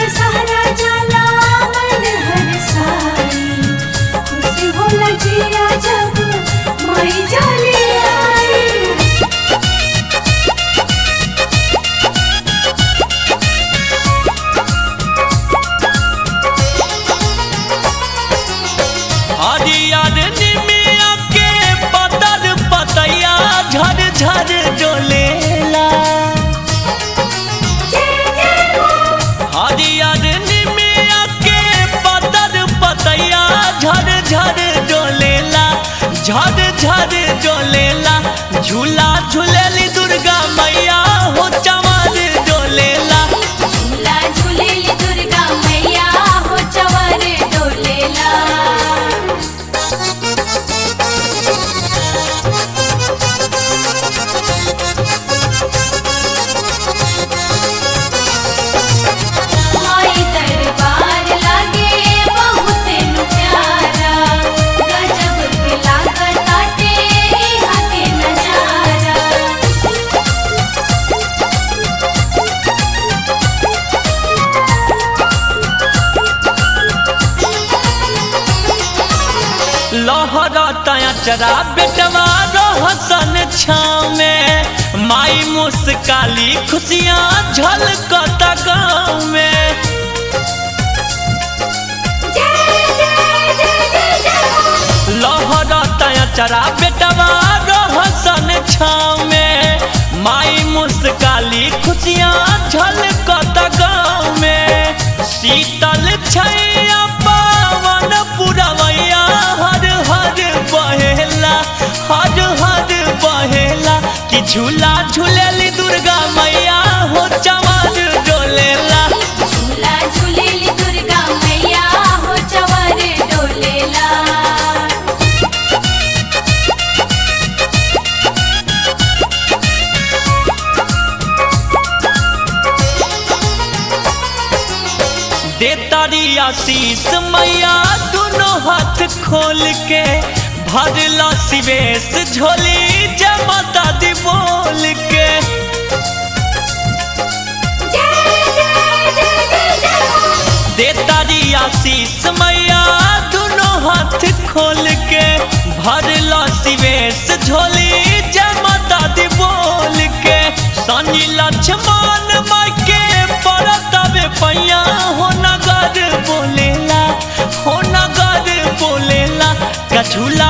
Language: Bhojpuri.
दशहरा जाला मन हर साई खुशी होला जिया जब माई जाली आई हरियर निमिया के पतर पतैया झर झर डोलेला हरियर निमिया के पतर पतैया झर झर डोलेला झर झर डोलेला झूला झूलेली दुर्गा मैया हो चमर डोलेला झूला झूलेली दुर्गा मैया हो चवर डोलेला माई दरबार लागे बहुत नु प्यारा गजब के लागत आटे इहाँ के नजारा लहरता चरा बेटवा रहसन छाव में माई मुस्काली खुशियाँ झलकता गाँव में लहरता चरा बेटवा रहसन छाव में माई मुस्काली खुशियाँ झलकता गाँव में शीतल छैया पावन पुरवैया हर हर बहेला हर हर बहेला कि झूला झूलेली दुर्गा मैया हो चमर डोलेला झूला झूलेली दुर्गा मैया हो चवर डोलेला देतारी आशीष मैया दोनों हाथ खोल के भरला सिवेश झोली जमता दी बोल के देतारी आशीष मैया दोनों हाथ खोल के भरला सिवेश झोली जमता दी बोल के सनी लक्ष्मण माई के परतबे पैया हो नगर बोलेला हो नगर बोलेला कछुला